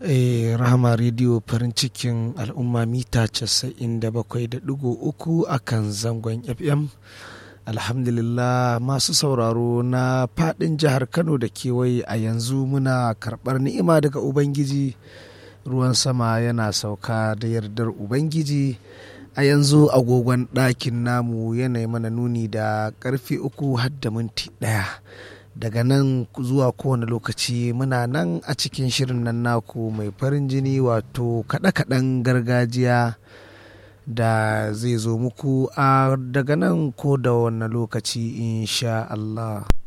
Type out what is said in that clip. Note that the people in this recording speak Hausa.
Eh, Rahama Radio farin cikin al'umma mita 97.3 a kan zangon FM. Alhamdulillah masu sauraro na fadin jihar Kano da kewaye a yanzu muna karɓar ni'ima daga Ubangiji. Ruwan sama yana sauka da yardar Ubangiji. A yanzu agogon ɗakin namu yanayi mana nuni da ƙarfe uku har da minti ɗaya. daga nan zuwa kowane lokaci muna nan a cikin shirin nan naku mai farin jini wato kaɗe-kaɗen gargajiya da zai zo muku a daga nan ko da wani lokaci insha Allah.